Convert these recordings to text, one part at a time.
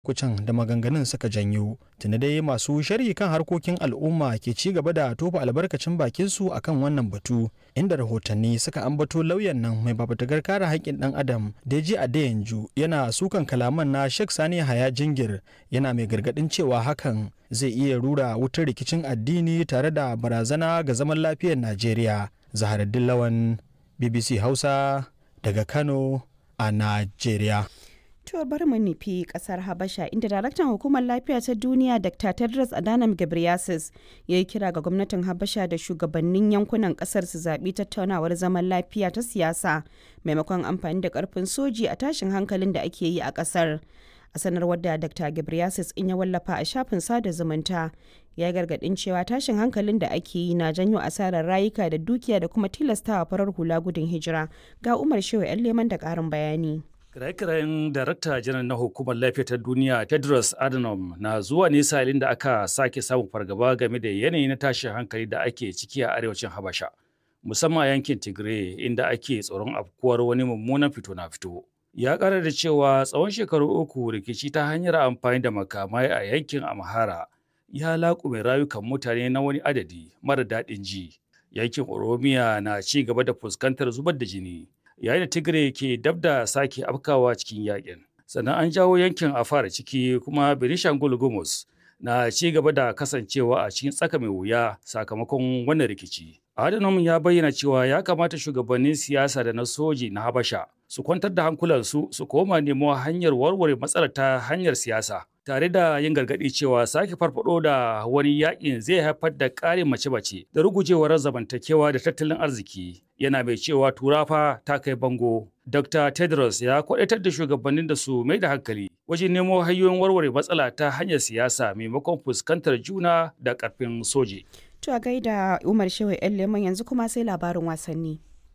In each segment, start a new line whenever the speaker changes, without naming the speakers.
kucin da maganganun suka janyo tuni dai masu sharhi kan harkokin al'umma ke ci gaba da tofa albarkacin bakinsu akan wannan batu inda rahotanni suka ambato lauyan nan mai babatagar kare haƙƙin ɗan adam deji adeyanju yana sukan kalaman na sheikh sani haya jingir yana mai gargaɗin cewa hakan zai iya rura wutar rikicin addini tare da barazana ga zaman lafiyar najeriya zaharaddin lawan bbc hausa daga kano a najeriya
To bari mu nufi kasar Habasha inda daraktan hukumar lafiya ta duniya Dr. Tedros Adhanom Ghebreyesus ya yi kira ga gwamnatin Habasha da shugabannin yankunan kasar su zaɓi tattaunawar zaman lafiya ta siyasa maimakon amfani da ƙarfin soji a tashin hankalin da ake yi a kasar. A sanarwar da Dr. Ghebreyesus in ya wallafa a shafin sada zumunta ya gargaɗin cewa tashin hankalin da ake yi na janyo asarar rayuka da dukiya da kuma tilastawa farar hula gudun hijira. Ga Umar Shehu 'yan leman da ƙarin bayani.
Kiraye-kirayen Darakta Janar na Hukumar Lafiya ta Duniya Tedros Adhanom na zuwa ne salin da aka sake samun fargaba game da yanayi na tashin hankali da ake ciki a arewacin Habasha, musamman a yankin Tigray inda ake tsoron afkuwar wani mummunan fito na fito. Ya ƙara da cewa tsawon shekaru uku rikici ta hanyar amfani da makamai a yankin Amhara ya laƙume rayukan mutane na wani adadi mara daɗin ji. Yankin Oromiya na ci gaba da fuskantar zubar da jini. yayin da Tigray ke dab da sake afkawa cikin yakin. Sannan an jawo yankin a fara ciki kuma Benishangul Gumus na ci gaba da kasancewa a cikin tsaka mai wuya sakamakon wannan rikici. Adhanom ya bayyana cewa ya kamata shugabannin siyasa da na soji na Habasha su kwantar da hankulansu su koma nemo hanyar warware matsalar ta hanyar siyasa. Tare da yin gargaɗi cewa sake farfado da wani yakin zai haifar da ƙarin mace-mace da rugujewar zamantakewa da tattalin arziki. Yana mai cewa turafa ta kai bango. Dr. Tedros ya kwaɗaitar da shugabannin da su mai da hankali wajen nemo hanyoyin warware matsala ta hanyar siyasa maimakon fuskantar juna da ƙarfin soji.
To a gaida Umar Shehu 'yan leman yanzu kuma sai labarin wasanni.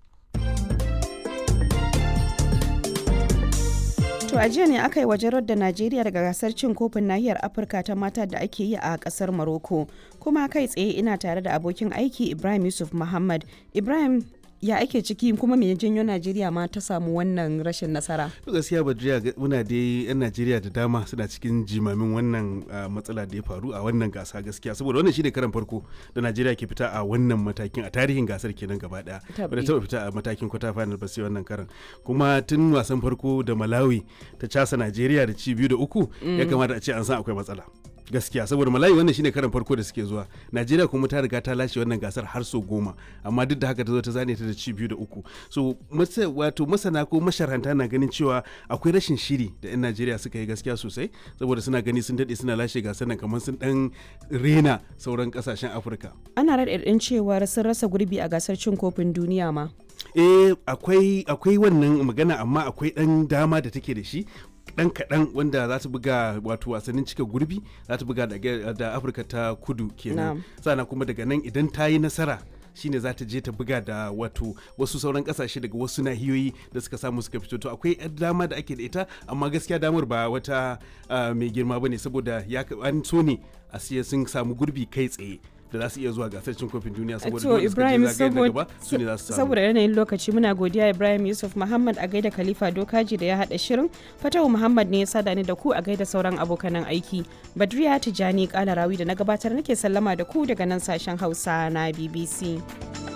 To a jiya ne aka yi wajen da Najeriya daga gasar cin kofin nahiyar Afirka ta mata da ake yi a kasar Morocco. Kuma kai tsaye ina tare da abokin aiki Ibrahim Yusuf Muhammad. Ibrahim ya ake ciki kuma me janyo Najeriya ma ta samu wannan rashin nasara?
gaskiya Badriya muna dai yan Najeriya da dama suna cikin jimamin wannan matsala da ya faru a wannan gasa gaskiya saboda wannan shine karan farko da Najeriya ke fita a wannan matakin a tarihin gasar kenan gaba daya. Bada taba fita a matakin kwata final ba sai wannan karan. Kuma tun wasan farko da Malawi ta casa Najeriya da ci biyu da uku ya kamata a ce an san akwai matsala. gaskiya saboda malayi wannan shine karan farko da suke zuwa najeriya kuma ta riga ta lashe wannan gasar har so goma amma duk da haka ta zo ta zane ta da ci biyu da uku so wato masana ko masharanta na ganin cewa akwai rashin shiri da yan najeriya suka yi gaskiya sosai saboda suna gani sun daɗe suna lashe gasar nan kamar sun dan rena sauran kasashen afirka
ana raɗaɗin cewar sun rasa gurbi a gasar cin kofin duniya ma
eh akwai akwai wannan magana amma akwai ɗan dama da take da shi dan kaɗan wanda za ta buga wato wasannin cika gurbi za ta buga da afirka ta kudu kenan sana kuma daga nan idan ta yi nasara shine za ta je ta buga da wato wasu sauran kasashe daga wasu nahiyoyi da suka samu suka fito to akwai dama da ake da ita amma gaskiya damar ba wata mai girma bane saboda ya an so ne a siya sun samu gurbi kai tsaye da za su iya zuwa gasar cin kofin duniya saboda
to Ibrahim saboda yanayin lokaci muna godiya Ibrahim Yusuf Muhammad a gaida Khalifa Dokaji da ya hada shirin Fatawu Muhammad ne ya sada ni da ku a gaida sauran abokanan aiki Badriya Tijani Kalarawi da na gabatar nake sallama da ku daga nan sashen Hausa na BBC.